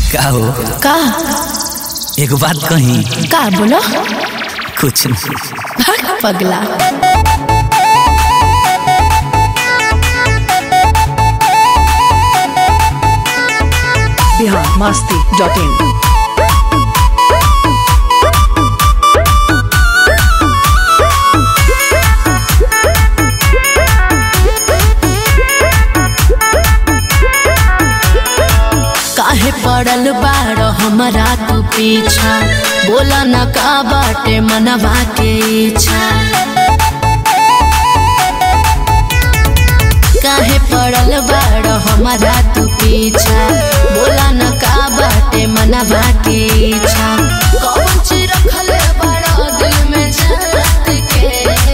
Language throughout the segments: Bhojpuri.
का हो का एक बात कही का बोलो कुछ नहीं भाग पगला बिहार मस्ती डॉट इन काहे पड़ल बाड़ हमरा तू पीछा बोला न का बाटे मनवा के इच्छा काहे पड़ल बाड़ हमरा तू पीछा बोला न का बाटे मनवा के इच्छा कौन चीज रखल बड़ा दिल में जात के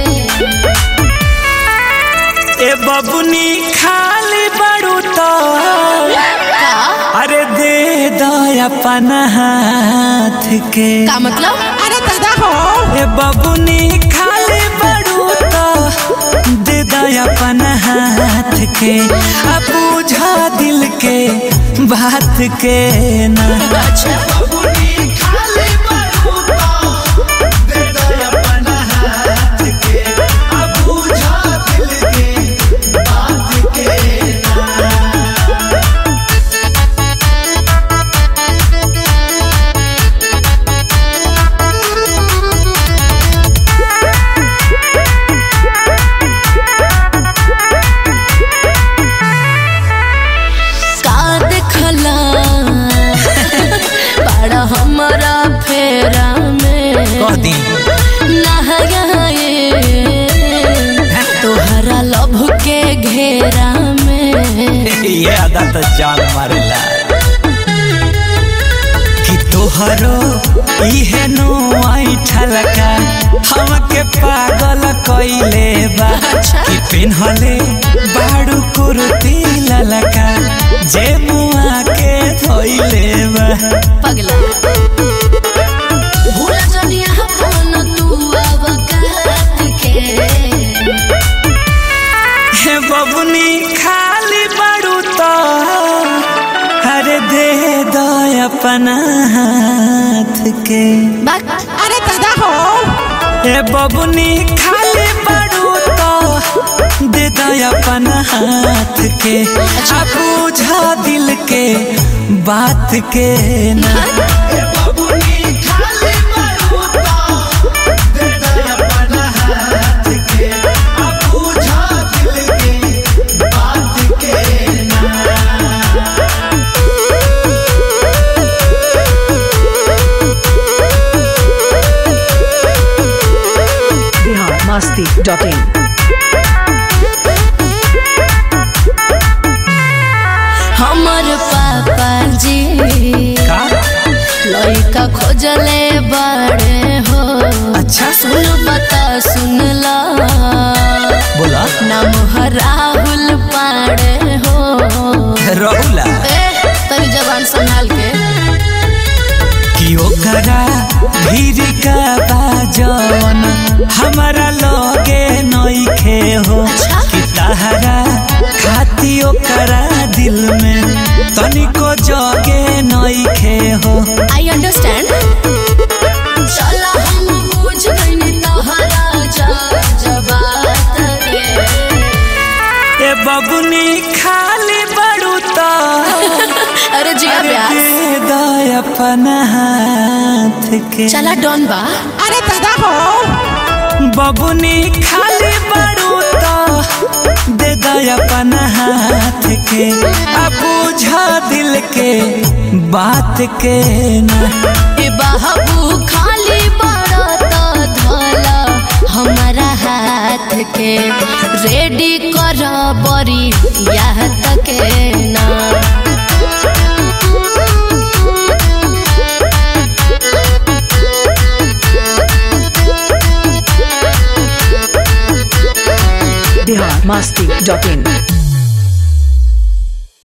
ए बबुनी खाली बड़ू तो का अरे दे दो अपन हाथ के का मतलब अरे दादा हो ए बबुनी खाली बड़ू तो दे दो अपन हाथ के अब बुझा दिल के बात के ना अच्छा का देखला बड़ा हमरा फेरा में कह दी नहाए तोहरा लभ के घेरा में ये अदा तो जान मारेला कि तोहरो इहे नो ऐठल का हमके पागल कइले बा कि पिन्हले बाड़ू कुर्ती ललका जे मुआ के धोइले बा पगला भूल जनिया अपन तू अब काट के हे बबुनी खाली बाड़ू तो अरे दे दो अपन हाथ के बात अरे दादा हो ए बबुनी खाली बड़ू तो दे दो अपन हाथ के आ बुझा दिल के बात के ना बिहार मस्ती डॉट इन हमर पापा जी का लइका खोजले बड़े हो अच्छा सुन बता सुन ला बोला नाम है राहुल पाड़े हो रहुला ए तनी जबान संभाल के कि ओकरा भीड़ का बाजन हमारा लगे नइखे हो अच्छा। कि तहरा खाती ओकरा दिल में तनिको जगे नइखे हो आई अंडरस्टैंड चला हम बुझ गइनी तोहरा जा जबात के ए बबुनी खाली बड़ू तो अरे जिया अरे ब्यास दे दो अपन हाथ के चला डॉन बा अरे दादा हो बबुनी खाली बड़ू तो दे दो अपन हाथ के अब बुझा दिल के बात के ना ए बाबू खाली बड़ा तो धोला हमारा हाथ के रेडी कर बरी यह तक ना बिहार मस्ती डॉट इन